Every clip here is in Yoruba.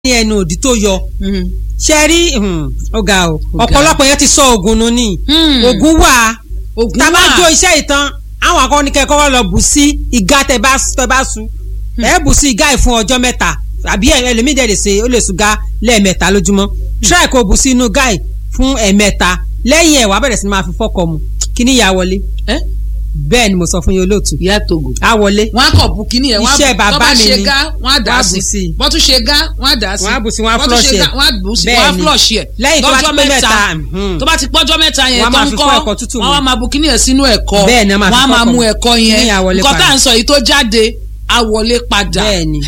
ní ẹnu òdì tó yọ ṣe rí ọ̀gá o ọ̀pọ̀lọpọ̀ yẹn ti sọ oògùn nù ní oògùn wà Ògùn tá a bá wà. jó iṣẹ́ ìtàn àwọn akọni kẹ́kọ̀ọ́ lọ bù sí ìgá tẹ bá tẹ bá su ẹ bù sí ìgá yìí fún ọjọ́ mẹ́ta àbí ẹlòmíì dẹ̀ lè ṣe ó lè sùn gá lẹ́ẹ̀mẹ́ta lójúmọ́ try kó bù sí inú gá yìí fún ẹ̀mẹ́ta lẹ́yìn ẹ̀ wàá bẹ̀rẹ̀ sí ni máa fi fọ́kọ̀ mu kí ni ìyá wọlé ẹ́ bẹ́ẹ̀ ni mo sọ fún yín olóòtú ìyá togo á wọlé wọn á kọ bu kínní ẹ wọn á Iṣẹ́ bu- bàbá tó bá mi ṣe ni. gá wọn á dà á Wọ́n á bù sí sí i. bọ́n tún ṣe gá wọn á dà á sí Wọ́n á bù sí i, wọ́n á Bọ́n tún ṣe flush gá, ẹ̀. wọ́n á bù sí i, Bẹ́ẹ̀ wọ́n á ni. flush ẹ̀ Lẹ́yìn tó bá ti lọ́jọ́ pé mẹ́ta mẹ́ta, mhm. tó bá ti pọ́jọ́ mẹ́ta yẹn Wọ́n á tó máa ń fi kọ́ fọ́ ẹ̀kọ́ tútù wọ́n mu. á máa bu kínní ẹ̀ sínú ẹ̀kọ́ Bẹ́ẹ̀ ni, wọ́n máa fi wọ́n á máa fọ́kọ̀ mú mu. ẹ̀kọ́ Kínní yẹn yẹn á wọlé nǹkan tá padà. à ń sọ yìí tó jáde á wọlé padà Bẹ́ẹ̀ ni.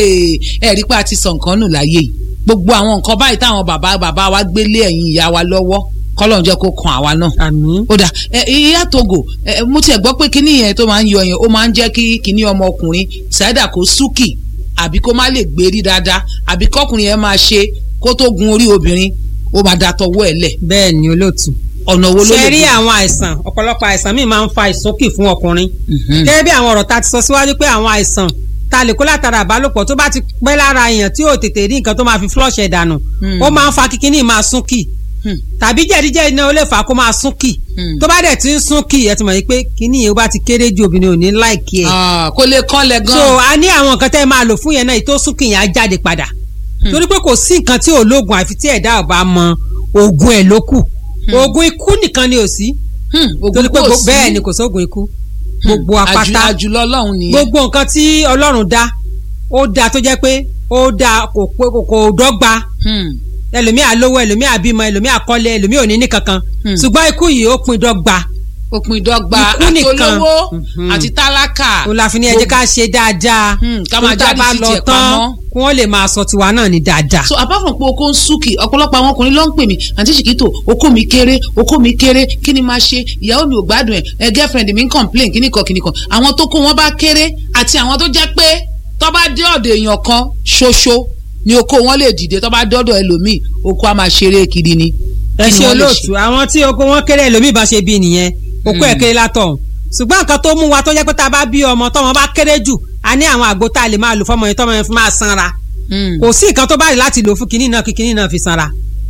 ẹ rí pé a ti sọ nǹkan nù láyé yìí gbogbo àwọn nǹkan báyìí táwọn bàbá bàbá wa gbélé ẹ̀yìn ìyá wa lọ́wọ́ kọ́lọ́n jẹ́ kó kan àwa náà àmín ó dà ẹ ìyá togo ẹ mo tiẹ̀ gbọ́ pé kíní yẹn tó máa ń yọ yẹn ó máa ń jẹ́ kí kíní ọmọkùnrin ṣáídà kó súkì àbí kó má lè gbérí dáadáa àbí kọkùnrin yẹn máa ṣe kó tó gun orí obìnrin ó máa da tọwọ́ ẹ̀ lẹ̀ bẹ́ẹ̀ ni olóòtú ọ̀nà wo ló ṣe lè rí gbà? àwọn àìsàn ọ̀pọ̀lọpọ̀ àìsàn míì máa ń fa ìsókì fún ọkùnrin Mhm. gẹ́gẹ́ bí àwọn ọ̀rọ̀ ta ti sọ síwájú pé àwọn àìsàn ta lè kó látara àbálòpọ̀ tó bá ti pẹ́ lára èèyàn tí ò tètè rí nǹkan tó máa fi flush ẹ̀ dànù Hmm. ó máa ń fa kíkíní máa súnkì Hmm. tàbí jẹ̀díjẹ̀dí náà ó lè fà á kó máa súnkì Hmm. tó bá dẹ̀ ti ń súnkì ẹ ti mọ̀ yìí pé kíní yìí ó bá ti kéré ju obìnrin ò ní láìkí ẹ̀ Ah, kó lè kọ́lẹ̀ gan so a ní àwọn nǹkan tẹ́ ẹ máa lò fún yẹn náà èyí tó súnkì yẹn á jáde padà torí pé kò sí nǹkan tí ò lóògùn àfi tí ẹ̀dá ò bá mọ oògùn ẹ̀ ló kù oògùn ikú nìkan ni ò sí Hmm, ògùn torí pé kò gbo- sí. bẹ́ẹ̀ ni kò sóògùn ikú gbogbo Àjù- apáta àjùlọ ọlọ́run nìyẹn gbogbo nǹkan tí ọlọ́run dá ó dá tó jẹ́ pé ó dá kò pé kò kò dọ́gba Hmm. ẹlòmíì àlówó ẹlòmíì àbímọ ẹlòmíì àkọ́lé ẹlòmíì ò ní ní kankan Hmm. ṣùgbọ́n ikú yìí ó pin dọ́gba òpin ìdọ́gba Ikú àti nìkan. olówó Mhm. àti tálákà òun la fi ní ẹ jẹ́ ká ṣe dáadáa Hmm, ká máa tó tá a jáde bá sí lọ tiẹ̀ tán pamọ́. kí wọ́n lè máa sọ tiwa náà ní dáadáa. so apart from pé okó ń súnkì ọ̀pọ̀lọpọ̀ àwọn ọkùnrin ló ń pè mí àǹtí ṣìkìtò okó mi kéré okó mi kéré kí ni máa ṣe ìyàwó mi ò gbádùn ẹ̀ ẹ girlfriend mi ń complain kíní kan kíní kan àwọn tó kó wọn bá kéré àti àwọn tó jẹ́ pé tó bá dé ọ̀dọ̀ èèyàn kan ṣoṣo ni okó wọn lè dìde tó bá dọ́dọ̀ ẹlòmíì okó á máa ṣeré kiri ni. ẹ Kí ni ṣe wọ́n lè olóòtú àwọn tí oko wọn kéré ẹlòmíì bá ṣe bí nìyẹn okó ẹ kéré látọ̀hún ṣùgbọ́n nǹkan tó mú wa tó jẹ́ pé tá a bá bí ọmọ tọ́mọ bá kéré jù a ní àwọn àgbo tá a lè máa lò fọmọ yẹn tọ́mọ yẹn fi máa sanra Hmm. kò sí nǹkan tó bá rí láti lò fún kinní náà kí kinní náà fi sanra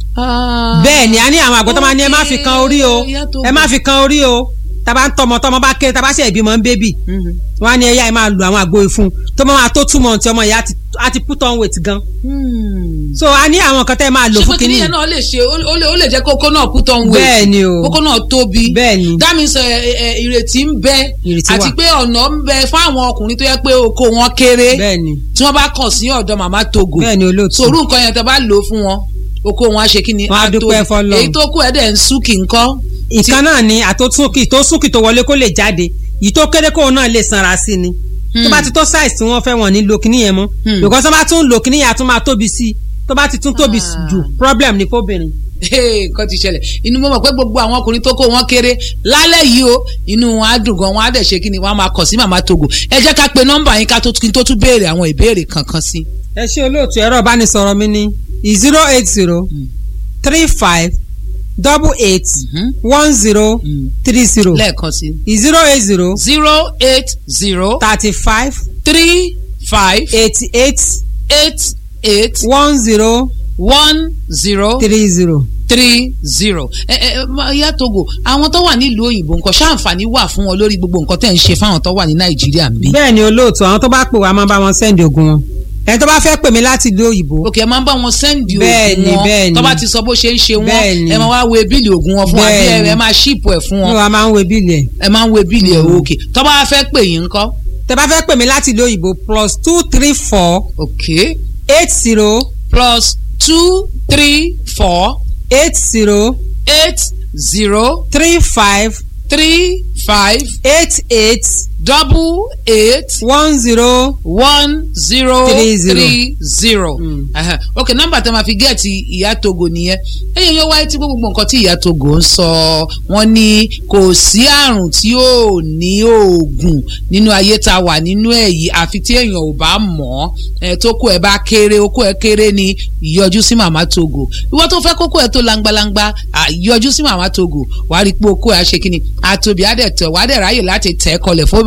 Ah. bẹ́ẹ̀ ni a ní àwọn àgbo tó máa ní ẹ má fi kan orí o Ìyá tó ẹ má fi kan orí o tàbá ń tọmọ tọmọ bá kéré tàbá ṣe ìbímọ ń bébì Mhm. wọn á ní ẹyà ẹ máa lo àwọn àgbo ìfun tó máa tó túmọ̀ tí ọmọ yẹn á ti- á ti put on weight gan Hmm. so a ní àwọn nǹkan tẹ́ ẹ máa lò ṣé fún pé kinní kíní yẹn náà lè ṣe ó ó lè ó lè jẹ́ kókó náà put on weight bẹ́ẹ̀ ni o kókó náà tóbi bẹ́ẹ̀ ni that means ẹ, ẹ, ẹ, ìrètí ń bẹ Ìrètí àti wà. pé ọ̀nà ń bẹ fún àwọn ọkùnrin tó yẹ pé oko wọn kéré bẹ́ẹ̀ ni tí wọ́n bá kàn sí ọ̀dọ̀ màmá togo bẹ́ẹ̀ ni olóòtú sòrú nǹkan yẹn tẹ́ bá lò ó fún wọn oko wọn á ṣe kí ni Wọ́n á tóbi. dúpẹ́ f'Ọlọ́run. èyí tó kù ẹ̀ dẹ̀ ń súnkì ńkọ́ ìkan náà ni àtòtúnkì tó súnkì tó wọlé kó lè jáde yìí tó kéré kóun náà lè sanra sí ni tó bá ti tó size tí wọ́n fẹ́ wọ́n ní lo kíní yẹn mọ́ Hmm. because wọ́n bá tún lo kíní yẹn á tún máa tóbi sí i tó bá ti tún tóbi Ah. jù problem ni fóbìnrin. Hey, nǹkan ti ṣẹlẹ̀ inú mo mọ̀ pé gbogbo àwọn ọkùnrin tó kó wọn kéré lálẹ́ yìí o inú wọn á dùn gan wọn á dẹ̀ ṣe kí ni wọn á máa kàn sí màmá togo ẹ jẹ́ ká pe nọ́mbà yín ká tó kí n tó tún béèrè àwọn ìbéèrè kankan sí. ẹ ṣe olóòtú ẹ̀rọ ìbánisọ̀rọ̀ mi ní zero eight zero three five double eight Mhm. one zero Mm. three zero lẹ́ẹ̀kan sí. zero eight zero zero eight zero thirty five three five eighty eight eight eight one zero one zero three zero. three zero. ẹ ẹ ma- ìyá togo àwọn tó wà nílùú òyìnbó nǹkan ṣáǹfààní wà fún wọn lórí gbogbo nǹkan tẹ̀ ń ṣe fáwọn tó wà ní nàìjíríà ń bí. bẹ́ẹ̀ ni olóòtú àwọn tó bá pè wá máa bá wọn sẹ́ndì ogun wọn ẹni tó bá fẹ́ pè mí láti ìlú òyìnbó òkè ẹ máa ń bá wọn sẹ́ndì Bẹ́ẹ̀ oògùn ni, wọn bẹ́ẹ̀ ni. tó bá ti sọ bó ṣe ń ṣe Bẹ́ẹ̀ wọn ni. ẹ máa wá wo bíìlì oògùn wọn fún wa bí Bẹ́ẹ̀ ẹ ni. ẹ máa ṣíìpù ẹ̀ fún ní wọn wa máa ń wo bíìlì ẹ̀ ẹ máa ń wo bíìlì ẹ̀ òkè tó bá fẹ́ pè yín ńkọ́. tẹ bá fẹ́ pè mí láti ìlú òyìnbó plus two three four òkè eight zero plus two three four eight zero eight zero three five three five eight eight double eight one zero one zero Three zero. three zero. Mm. Aha. ok nọ́mbà tẹ́ máa fi gẹẹti ìyá togo nìyẹn ẹyẹ yóò wáyé tí gbogbo nǹkan tí ìyá togo ń sọ wọ́n ní kò sí àrùn tí ò ní oògùn nínú ayé tá a wà nínú ẹ̀ yìí àfi tí èèyàn ò bá mọ̀ ọ́ tó kó ẹ bá kéré okó ẹ kéré ni yọjú sí màmá togo ìwọ tó fẹ́ kókó ẹ tó langbalangba à, yọjú sí màmá togo wàá rí i pé okó ẹ á ṣe kí ni àtòbí á dẹ̀ tẹ̀ wàá dẹ̀ ráyè láti tẹ̀ ẹ́ kọlẹ̀ fóbìnrin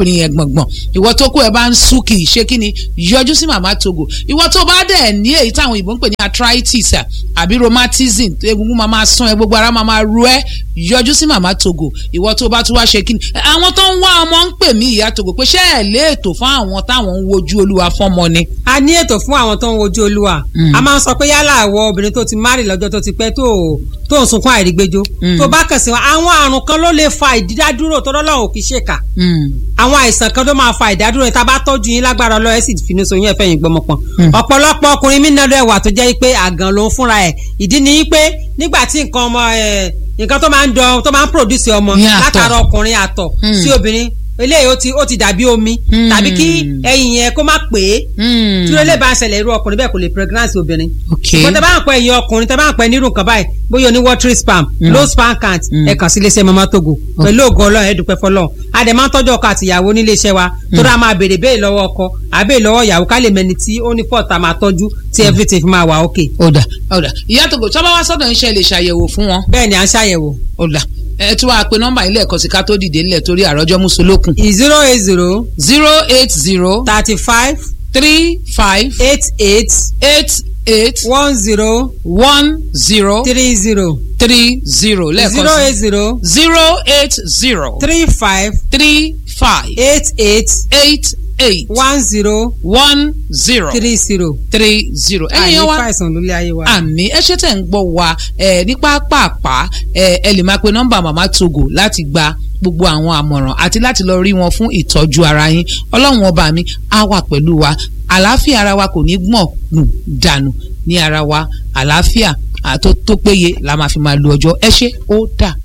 arábìnrin yẹn gbọ̀ngbọ̀n ìwọ tó kó ẹ bá ń sú kì í ṣe kí ni yọjú sí màmá togo ìwọ tó bá dẹ̀ ní èyí táwọn ìbò ń pè ní arthritis à, àbí rheumatism egungun máa máa sán ẹ gbogbo ara máa máa ru ẹ yọjú sí màmá togo ìwọ tó bá tún wá ṣe kí ni àwọn tó ń wá ọmọ ń pè mí ìyá togo pé ṣé ẹ lé ètò fún àwọn táwọn ń wojú olúwa fọ́mọ ni. a ní ètò fún àwọn tó ń wojú olúwa Mm. a máa ń sọ pé yálà àwọ obìnrin tó ti márì lọ́jọ́ tó ti pẹ́ tó tó ń sunkún àìrígbéjó Mm. tó bá kàn sí wọn àwọn àrùn kan ló lè fa ìdádúró tó lọ́lọ́run kì í ṣèkà Mm. àwọn àìsàn kan ló máa fa ìdádúró tá a bá tọ́jú yín lágbára ọlọ́ọ̀ ẹ̀ sì finú so yín ẹ̀fẹ́ yín gbọmọpọ̀n Mm. ọ̀pọ̀lọpọ̀ ọkùnrin mí náà wà tó jẹ́ pé àgàn ló ń fúnra ẹ̀ ìdí ni pé nígbà tí nǹkan ọmọ ẹ̀ nǹkan tó máa ń dán tó máa ń produce ọmọ Ní àtọ̀. látara ọkùnrin àtọ̀ Mm. sí obìnrin eléyìí ó ti ó ti dàbí omi Mm. tàbí kí ẹyin yẹn kó má pè é Mm. tí ó lè bá ń ṣẹlẹ̀ irú ọkùnrin bẹ́ẹ̀ kò lè pregnancy obìnrin. ok ṣùgbọ́n tẹ bá ń pẹ́ ẹ̀yin ọkùnrin tẹ bá ń pẹ́ nírú nǹkan báyìí bóyá oní watery spam Mm. low sperm count Mm. ẹ kàn sí iléeṣẹ́ mama togo pẹ̀lú ògùn ọlọ́run ẹ dúpẹ́ fọlọ́run a dẹ̀ máa ń tọ́jú ọkọ àti ìyàwó nílé iṣẹ́ wa tó dáa máa béèrè béèrè lọ́wọ́ ọkọ àbẹ́ lọ́wọ́ ìyàwó ká lè mẹni tí ó ní fọ́ọ̀tà máa tọ́jú tí everything fi máa wà okay. ọ̀dà ọ̀dà ìyá togo tí wọ́n bá wá sọ́dọ̀ iṣẹ́ lè ṣàyẹ̀wò fún wọn bẹ́ẹ̀ ni à ń ṣàyẹ̀wò ọ̀dà ẹ tí wàá pe nọ́mbà ilé ẹ̀kọ́ sí ká tó dìde nílẹ̀ torí àròjọ mùsùlùkùn zero eight zero zero eight zero thirty five three five eight eight eight eight one zero one zero three zero three zero zero lẹ́ẹ̀kan eight sí zero zero eight zero three five three five eight eight eight eight one zero one zero three zero. three zero ẹ̀yin àyè yẹn wá fàìsàn lólé ayé wa. àmì ẹ ṣe tẹ̀ ń gbọ́ wa ẹ ní pápápá ẹ ẹ lè máa pe nọ́mbà màmá togo láti gba gbogbo àwọn àmọ̀ràn àti láti lọ rí wọn fún ìtọ́jú ara yín ọlọ́run ọba mi á wà pẹ̀lú wa àlàáfíà ara wa kò ní gbọ̀n nù dànù ní ara wa àlàáfíà àtó tó péye la máa fi máa lu ọjọ́ ẹ ṣé ó dà